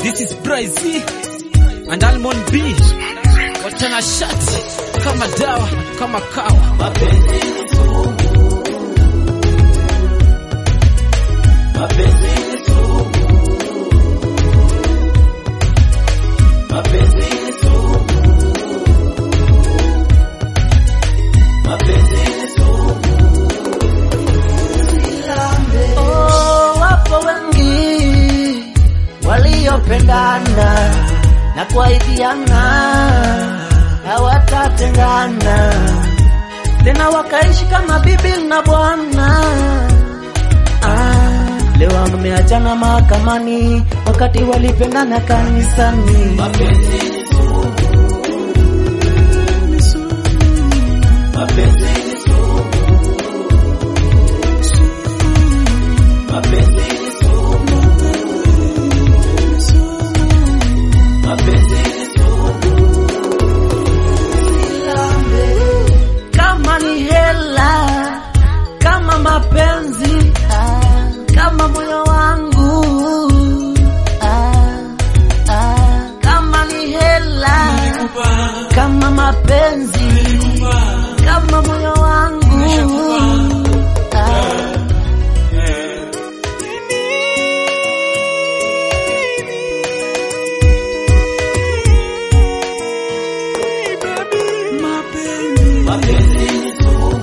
This is Bryce and Almond B. Watana shati kama dawa kama kawa. Mapenzi ni sumu. Mapenzi ni sumu. Mapenzi ni sumu. Mapenzi ni sumu. Oh, wapo wengi waliopendana na kuahidiana hawatatengana tena wakaishi kama bibi na bwana. Ah, leo wameachana mahakamani wakati walipendana kanisani. Mapenzi ni sumu. Mapenzi ni sumu. Mapenzi ni sumu. Mapenzi ni sumu. kama ni hela, kama mapenzi, ah, kama moyo wangu, ah, ah, kama ni hela, kama mapenzi, kama moyo wangu, ah. Mapenzi ni sumu.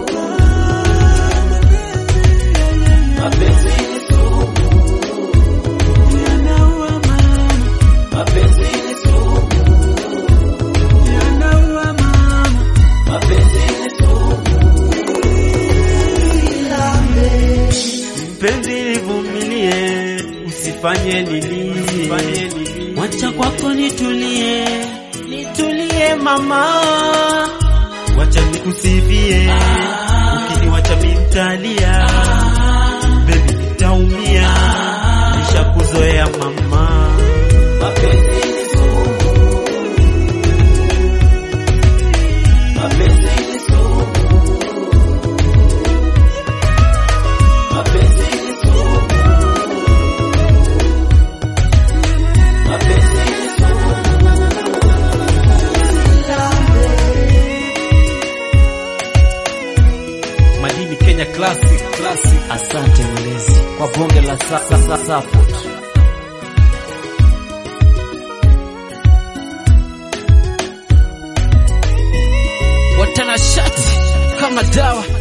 Mapenzi ni sumu. Mapenzi ni sumu. Mapenzi ni sumu. Mpenzi nivumilie, usifanye nilie, wacha kwako nitulie, nitulie mama, wacha nikusifie, ukiniwacha mintalia, baby nitaumia, nishakuzoea mama. Mapenzi ni sumu. Mapenzi ni sumu. Mapenzi ni sumu. Mapenzi ni sumu. Madini Kenya Classic, Classic. Asante mlezi kwa bonge la sa, sa, sa, support. Watana shati kama dawa